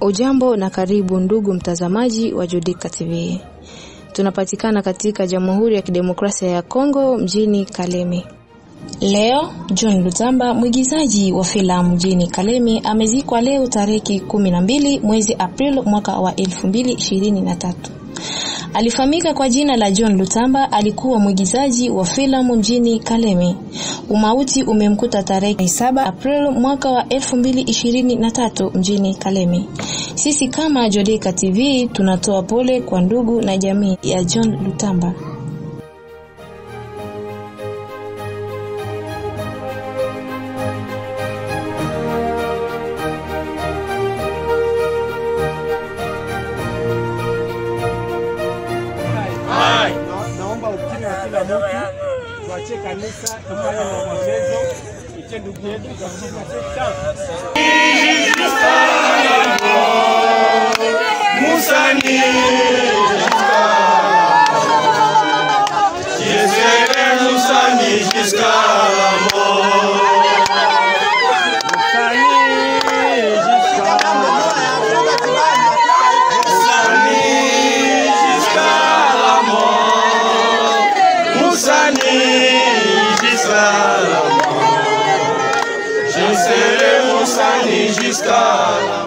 Ujambo na karibu ndugu mtazamaji wa Judika TV. Tunapatikana katika Jamhuri ya Kidemokrasia ya Kongo mjini Kalemi. Leo John Lutamba, mwigizaji wa filamu mjini Kalemi, amezikwa leo tarehe kumi na mbili mwezi Aprili mwaka wa elfu mbili ishirini na tatu. Alifahamika kwa jina la John Lutamba, alikuwa mwigizaji wa filamu mjini Kalemi. Umauti umemkuta tarehe 7 Aprili mwaka wa 2023 mjini Kalemi. Sisi kama Jodeka TV tunatoa pole kwa ndugu na jamii ya John Lutamba. Naomba ukimya wa kila mtu, tuachie kanisa tufanye maombolezo, iche ndugu yetu katika sekta Musani Jésus Musani jusqu'à la mort Musani jusqu'à la mort Musani jusqu'à la mort Je serai Musani jusqu'à la mort